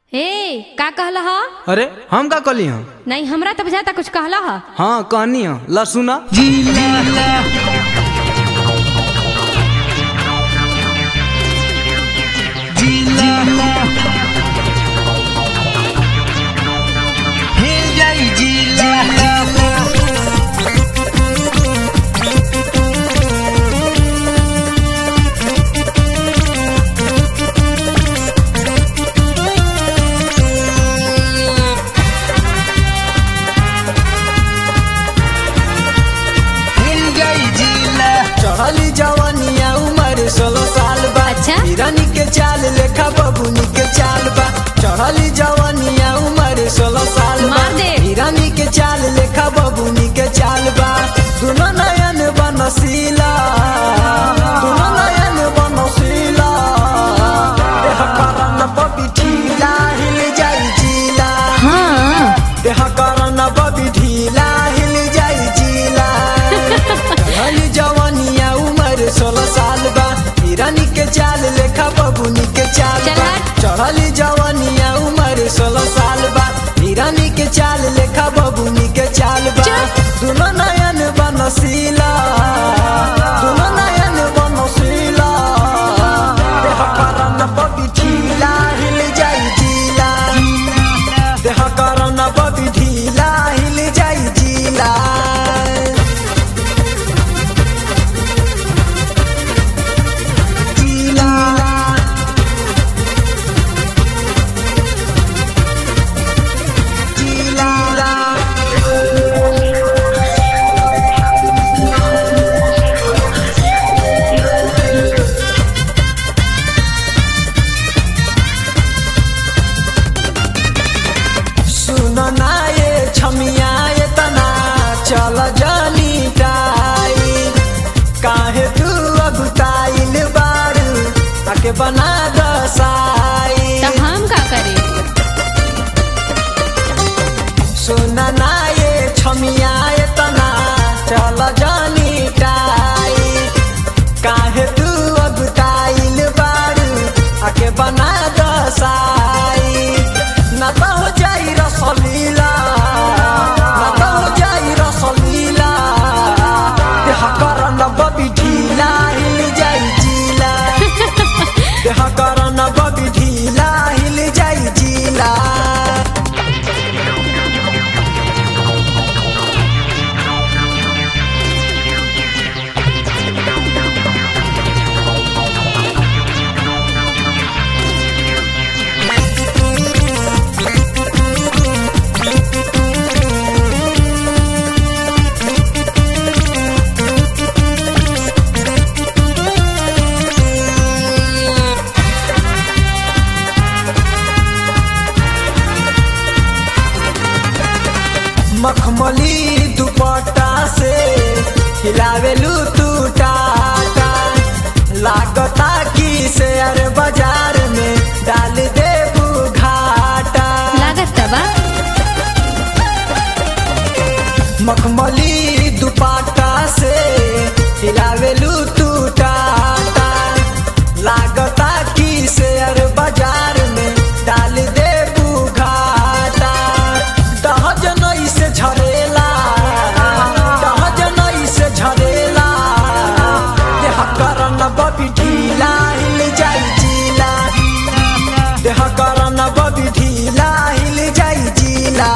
ए का कहला ह अरे हम का कली हँ नहीं हमरा तो बुझाता कुछ कहला ह हाँ कहनी हँ ला सुना चढ़ली जवानिया उम्र सोलह साल बा अच्छा। हिरानी के चाल लेखा बबुनी के चाल बा चढ़ली जवानिया उम्र सोलह साल बा मार दे। हिरानी के चाल लेखा बबुनी के चाल बा दुनो नयन बनसीला दुनो नयन बनसीला देह करन बबी ढीला हिल जाई जिला हाँ देह करन बबी ढीला हिल जाई जिला चढ़ली जवानिया उम्र सोलह साल बा हिरानी के चाल लेखा बबुनी के चाल चल बा हट। चढ़ली जवानिया उम्र सोलह साल बा हिरानी के चाल लेखा बबुनी के चाल बा चुप। दुनो नयन बनसीला दुनो नयन बनसीला देह करन बबी ढीला हिल जाई जिला देह करन बबी ढीला हिल जाई जिला जिला जिला सुन ना ये छमिया ये तना चल जनी टाई काहे तू अगुताइल बारू ताके बना दसाई तो हम का करे सुन ना ये छमिया ये तना चल जनी टाई काहे तू अगुताइल बारू आके बना दसाई ना तो हो जाई रसलीला ना तो हो जाई रसलीला देह करन बबी ढीला हिल जाई जिला देह करन बबी ढीला हिल जाई जिला मखमली दुपट्टा से हिलावेलू तू टाटा लागता की शेयर बाजार में डाल दे घाटा लागत बा मखमली दुपट्टा से हिलावेलू तू टाटा लागता की शेयर बाजार में डाल दे घाटा दहजनई से झरेला दहजनई से झरेला देह करन बबी ढीला हिल जाई जिला देह करन बबी ढीला हिल जाई जिला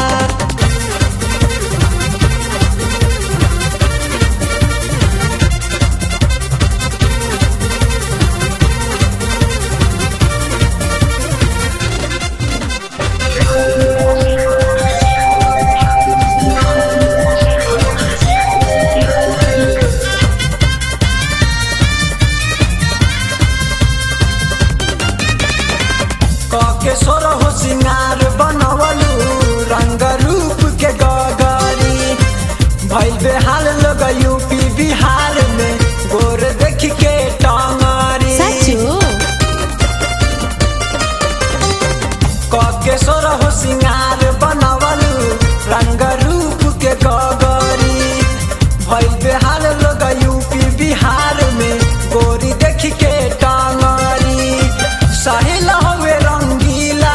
कके सोर हो सिंगार बनवलू रंग रूप के गगरी भइल बेहाल लोग यूपी बिहार में गोर देख के टंगरी सचो कके सोर हो सिंगार बनवलू रंग रूप के गगरी भइल बेहाल लोग यूपी बिहार में गोरी देख के टंगरी साहिल हवे रंगीला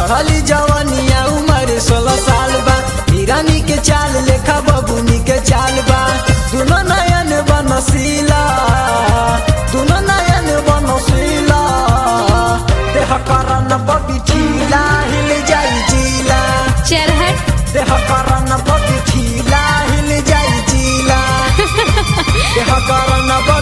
चढ़ली जवनिया उम्र सोलह साल बा हिरानी के चाल लेखा बबुनी के चाल बा दुनो नयन बनसीला दुनो नयन बनसीला देह करन बबी ठीला हिल जाई जीला चल हट देह करन बबी ठीला हिल जाई जीला देह करन बबी